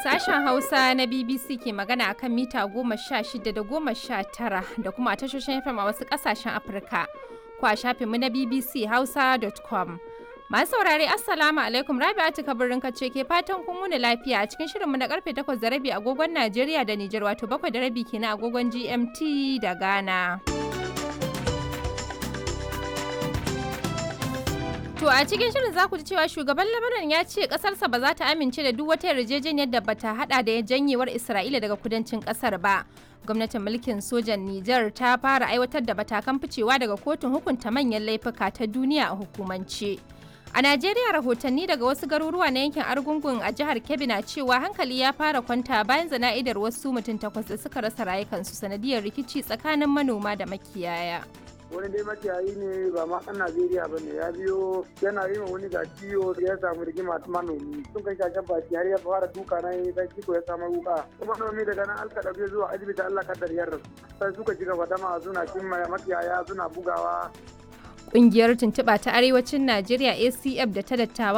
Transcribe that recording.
Sashen Hausa na BBC ke magana a kan mita goma sha shida da goma sha tara da kuma a tashoshin FM a wasu ƙasashen Afirka. Ko a shafinmu na BBC Hausa.com. Masu saurare Assalamu alaikum Rabi'atu kabirin ce ke fatan kun wuni lafiya a cikin shirinmu na karfe 8 da rabi agogon Najeriya da Nijar wato 7 da rabi kenan agogon GMT da Ghana. To a cikin shirin za ku ji cewa shugaban Lebanon ya ce kasarsa ba za ta amince da duk wata yarjejeniyar da bata hada da janyewar Isra'ila daga kudancin kasar ba. Gwamnatin mulkin sojan Nijar ta fara aiwatar da matakan ficewa daga kotun hukunta manyan laifuka ta duniya a hukumance. A Najeriya rahotanni daga wasu garuruwa na yankin Argungun a jihar Kebbi na cewa hankali ya fara kwanta bayan zana'idar wasu mutum takwas da suka rasa rayukansu sanadiyar rikici tsakanin manoma da makiyaya. wani dai makiyayi ne ba ma ɗan Najeriya ba ne ya biyo yana yi wani ga ciwo ya samu rigima manomi sun kai shashen baki har ya fara duka na yi dan ciko ya samu wuka kuma manomi daga nan alka ɗauke zuwa asibiti Allah kaddar yarda sai suka ci gaba dama suna cin makiyaya suna bugawa Ƙungiyar tuntuɓa ta Arewacin Najeriya ACF da ta dattawa